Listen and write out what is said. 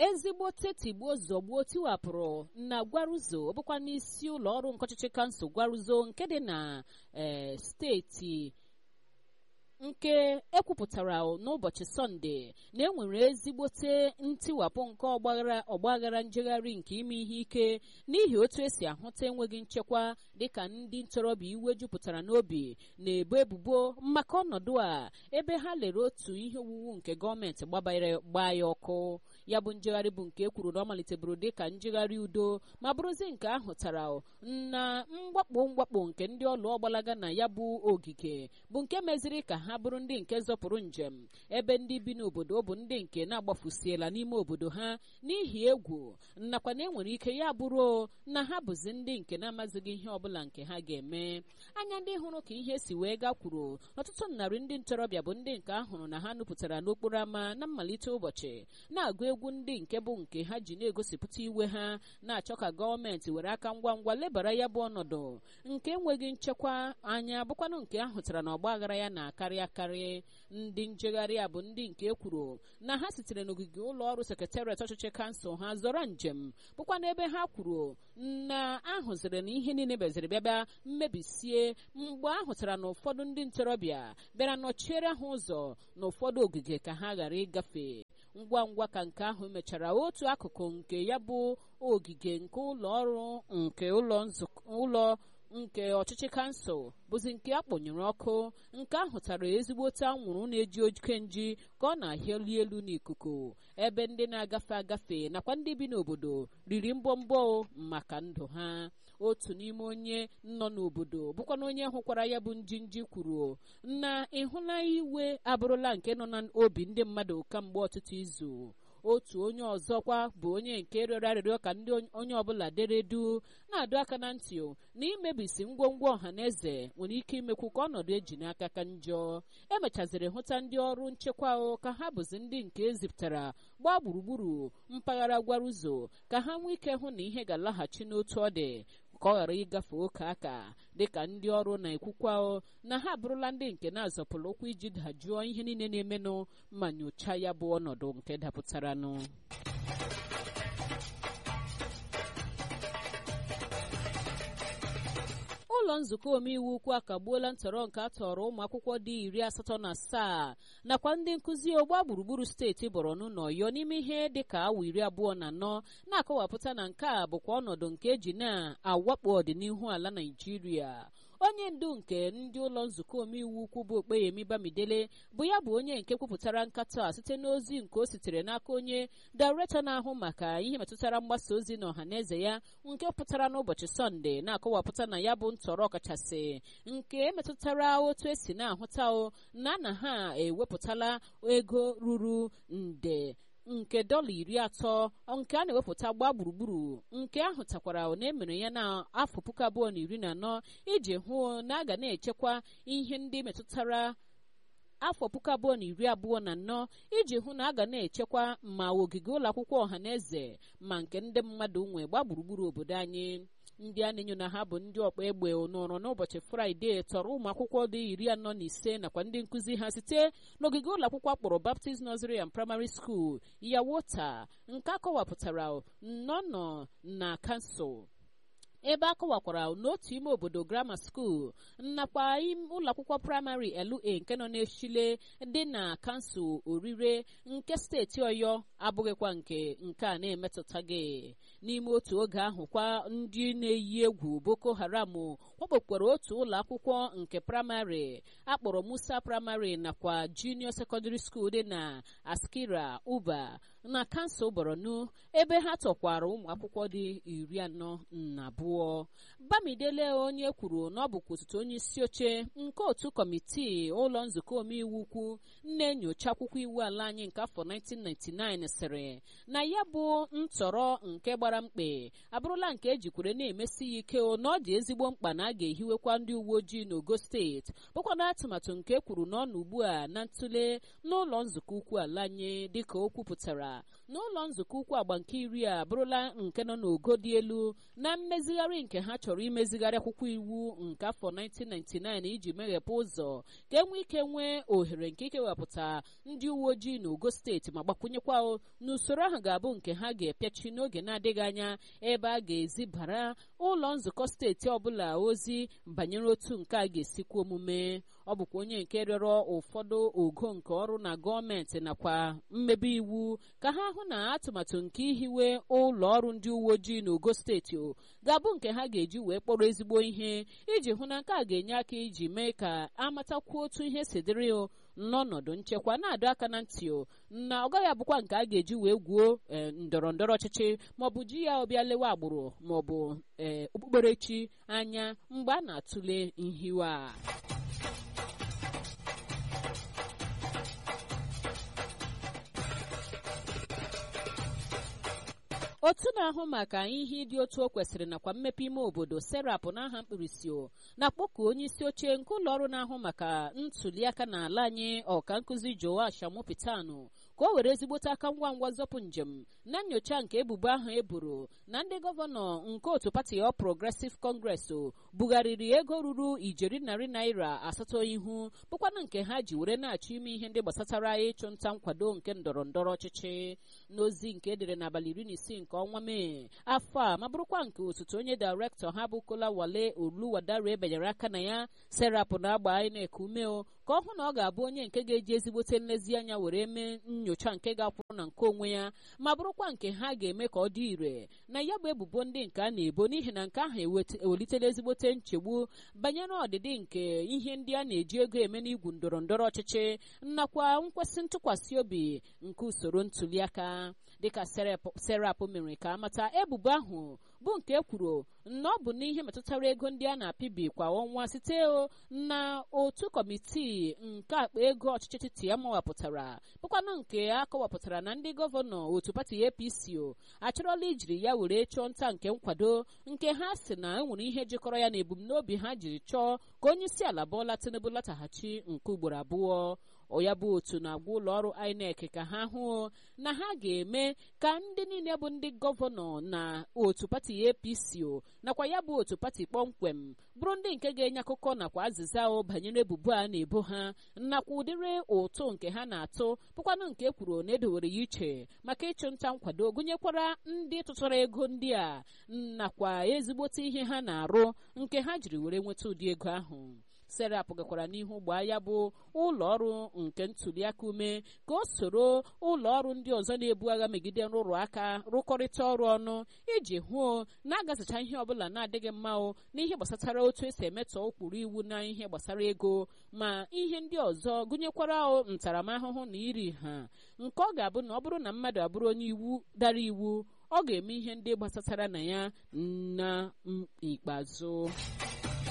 ezigbote tigbuo zọgbuo tiwapụrụ na gwaruzo bụkwa n'isi ụlọ ọrụ nke ọchịchị kansụl gwaruzo nke dị na ee steeti nke ekwupụtara n'ụbọchị sọnde na enwere ezigbote ntiwapụ nke ọgbaghara ọgbaghara njegharị nke ime ihe ike n'ihi otu esi ahụta enweghị nchekwa dịka ndị ntorobịa iwe jupụtara n'obi na-ebo ebubo maka ọnọdụ a ebe ha lere otu ihe owuwu nke gọọmenti gbaa ya ọkụ ya bụ njegharị bụ nke ekwuru na ọ maliteburu dịka njegharị udo ma bụrụzi nke ahụtara na mwakpo mwakpo nke ndị ọlụ ọgbalaga na ya bụ ogige bụ nke meziri ka ha bụrụ ndị nke zọpụrụ njem ebe ndị bi n'obodo bụ ndị nke na-agbafusiela n'ime obodo ha n'ihi egwu nakwa na enwere ike ya bụrụ na ha bụzi ndị nke na-amazighị ihe ọbụla nke ha ga-eme anya ndị hụrụ ka ihe si wee gakwuru ọtụtụ narị ndị ntorobịa bụ ndị nke ahụrụ na ha nupụtara n'okporo ámá na mmalite ụbọchị na-agụ egwu ndị nke bụ nke ha ji na-egosipụta iwe ha na-achọ ka gọọmenti were aka ngwa ngwa lebara ya bụ ọnọdụ nke enweghị nchekwa anya bụkwanụ nke ahụtara na ọgba aghara ya na-akarị akarị ndị njegharị a bụ ndị nke kwuru na ha sitere n'ogige ụlọ ọrụ sekretariat ọchịchị kansụl ha zọrọ njem bụkwa n'ebe ha kwuru na ahụziri na ihe niile beziri bịabịa mmebisie mgbe ahụtara na ụfọdụ ndị ntorobịa bịara nọchiere ha ụzọ na ụfọdụ ogige ka ha ghara ịgafe ngwa ngwa ka nke ahụ mechara otu akụkụ nke ya bụ ogige nke ụlọ ọrụ nke ụlọ nke ọchịchị kansụl bụzi nke akpọnyere ọkụ nke ahụtara ezigbote anwụrụ na-eji oke nji ka ọ na-ahịali elu n'ikuku ebe ndị na-agafe agafe nakwa ndị bi n'obodo riri mbọmbọ maka ndụ ha otu n'ime onye nọ n'obodo bụkwa na onye hụkwara ya bụ njinji kwuru na ịhụla iwe abụrụla nke nọ n'obi ndị mmadụ kamgbe ọtụtụ izu otu onye ọzọkwa bụ onye nke rịọrọ arịrịọ ka ndị onye ọbụla dere du na-adọ aka na ntị na imebisi ngwongwo ọha na eze nwere ike imekwu ka ọnọdụ eji n'aka ka njọ emechaziri hụta ndị ọrụ nchekwa ka ha bụzi ndị nke ezipụtara gbaa gburugburu mpaghara gwaruzo ka ha nwee ike hụ na ihe ga-alaghachi n'otu ọ dị ka ọ ghara ịgafe oke aka dịka ndị ọrụ na-ekwukwa na ha abụrụla ndị nke na-azọpụrụ ụkwụ iji dajụọ ihe niile na-emenụ ma nyochaa ya bụ ọnọdụ nke dapụtaranụ ụlọ nzukọ omeiwu ukwu akagbuola ntọrọ nke a tọrọ ụmụ akwụkwọ dị iri asatọ na asaa nakwa ndị nkụzi ogba gburugburu steeti borno na ọyọ n'ime ihe dịka awa iri abụọ na anọ na-akọwapụta na nke a bụkwa ọnọdụ nke eji na-awakpo ọdịnihu ala naijiria onye ndu nke ndị ụlọ nzukọ omeiwu ukwu bụ okpeyemi bamidele bụ ya bụ onye nke kwupụtara nkatọ a site n'ozi nke o sitere n'aka onye dairetọ na-ahụ maka ihe metụtara mgbasa ozi na ọhaneze ya nke pụtara n'ụbọchị sọnde na-akọwapụta na ya bụ ntọrọ kachasị nke metụtara otu esi na-ahụta na na ha ewepụtala ego ruru nde nke dọla iri atọ nke a na-ewepụta gbaa gburugburu nke ahụ takwara na emere ya na afọ puku abụọ na iri na anọ iji hụ na a ga na-echekwa ihe ndị metụtara afọ puku abụọ na iri abụọ na anọ iji hụ na a ga na-echekwa ma ogige ụlọ akwụkwọ ọha na eze ma nke ndị mmadụ nwe gbaa gburugburu obodo anyị ndị a na-enyo na ha bụ ndị ọkpa egbe nọrọ n'ụbọchị fraịde tọrọ ụmụ akwụkwọ dị iri anọ na ise nakwa ndị nkụzi ha site n'ogige ụlọ akwụkwọ akpọrọ baptist nursery and primary school yawota nke akọwapụtara nnọnọ na kansụl ebe a kọwakwara n'otu ime obodo grammar school nakwa ụlọ akwụkwọ praịmarị LA nke nọ n'eshile dị na kansụl orire nke steeti ọyọ abụghịkwa nke nke a na-emetụtaghị n'ime otu oge ahụ kwa ndị na-eyi egwu boko haram wakpokwara otu ụlọ akwụkwọ nke praịmarị akpọrọ musa praịmarị nakwa junior secondary school dị na askira uba na kansụl borno ebe ha tọkwara ụmụ akwụkwọ dị iri anọ na abụọ bamidele onye kwuru na ọ bụkwa osote onye isi oche nke otu kọmitii ụlọ nzukọ omeiwu ukwu na-enyocha akwụkwọ iwu ala anyị nke afọ 1999 sịrị na ya bụ ntọrọ nke gbara mkpe abụrụla nke ejikwere na-emesi ya ike na ọ dị ezigbo mkpa na a ga-ehiwekwa ndị uwe ojii n'ogo steeti bụkwa na atụmatụ nke kwuru na ọ nọ ugbu a na ntụle n'ụlọ nzukọ ukwu ala anyị dịka o kwupụtara n'ụlọ nzukọ ukwu agba nke iri a abụrụla nke nọ n'ogo dị elu na mmezigharị nke ha chọrọ imezigharị akwụkwọ iwu nke afọ 1999 iji meghepụ ụzọ ka enwee ike nwee ohere nke ikewapụta ndị uwe ojii n'ogo steeti ma gbakwunyekwa n'usoro ahụ ga-abụ nke ha ga-epiachi n'oge na-adịghị anya ebe a ga-ezibara ụlọ nzukọ steeti ọbụla ozi banyere otu nke a ga-esikwa omume ọ bụkwa onye nke rịọrọ ụfọdụ ogo nke ọrụ na gọọmenti nakwa mmebe iwu ka ha hụ na atụmatụ nke ihiwe ụlọ ọrụ ndị uwe ojii n'ogo steeti ga-abụ nke ha ga-eji wee kpọrọ ezigbo ihe iji hụ na nke a ga-enye aka iji mee ka amatakwuo otu ihe si dịrị n'ọnọdụ nchekwa na-adọ aka na ntị na ọ gaghị abụkwa nke a ga-eji wee gwuo ndọrọ ndọrọ ọchịchị maọbụ ji ya ọbịa lewe agbụrụ maọbụ ee okpukperechi anya mgbe a na-atụle nhiwe a otu na-ahụ maka ihe ịdị otu o kwesịrị nakwa mmepe ime obodo serap n'aha mkpirisi na-akpọku onye isi oche nke ụlọ ọrụ na-ahụ maka ntuliaka n'ala anyị ọka nkụzi joash amụpịtanụ ka o were ezigbote aka ngwa ngwa zọpụ njem na nyocha nke ebubo ahụ eburu na ndị gọvanọ nke otu pati ọ progresiv kọngres bugharịrị ego ruru ijeri narị naira asatọ ihu bụkwana nke ha ji were na-achọ ime ihe ndị gbasatara ịchụ nta nkwado nke ndọrọ ndọrọ ọchịchị n'ozi nke edere n'abalị iri na isii nke ọnwa mee afọ a ma bụrụkwa nke osote onye dairektọ ha bụ kola wale oluwadare benyere aka na ya serapụ na-agba INEC umeo ka ọ hụ na ọ ga-abụ onye nke ga-eji ezigbote nlezianya were mee nyocha nke ga-akwụrụ na nke onwe ya ma bụrụkwa nke ha ga-eme ka ọ dị ire na ya bụ ebubo ndị nke a na-ebo n'ihi na nke ahụ ewelitela ezigbote nchegbu banyere ọdịdị nke ihe ndị a na-eji ego eme n'igwu ndọrọ ndọrọ ọchịchị nakwa nkwesị ntụkwasị obi nke usoro ntuliaka dịka serap mere ka amata ebubo ahụ bụ nke kwuru na ọ bụ n'ihe metụtara ego ndị a na-apịbi kwa ọnwa site na otu kọmitii nke akpa ego ọchịchị etiti ya mawapụtara bụkwanụ nke a kọwapụtara na ndị gọvanọ otu pati apc achọrọla ijiri ya were chọọ nta nke nkwado nke ha si na enwere ihe jikọrọ ya na ebumnobi ha jiri chọọ ka onye isi ala bụọla tinubu lataghachi nke ugboro abụọ ya bụ otu na-agwa ụlọ ọrụ INEC ka ha hụ na ha ga-eme ka ndị niile bụ ndị gọvanọ na otu pati APC nakwa ya bụ otu pati kpọmkwem bụrụ ndị nke ga-enye akụkọ nakwa azịza o banyere ebubo a na-ebo ha nakwa ụdịrị ụtụ nke ha na-atụ bụkwanụ nke kwuru na edowere ya iche maka ịchụ nta nkwado gụnyekwara ndị tụtara ego ndị a nakwa ezigbote ihe ha na-arụ nke ha jiri were nweta ụdị ego ahụ serap gakwara n'ihu gbaa ya bụ ụlọ ọrụ nke ntuliaka ume ka o soro ụlọ ọrụ ndị ọzọ na-ebu agha megide nrụrụ aka rụkọrịta ọrụ ọnụ iji hụo na agazicha ihe ọbụla na-adịghị mma o n'ihe gbasatara otu esi emetọ ụkpụrụ iwu na ihe gbasara ego ma ihe ndị ọzọ gụnyekwara ntaramahụhụ na iri ha nke ọ ga-abụ na ọ bụrụ na mmadụ abụrụ onye iwu dara iwu ọ ga-eme ihe ndị gbasatara na ya na ikpeazụ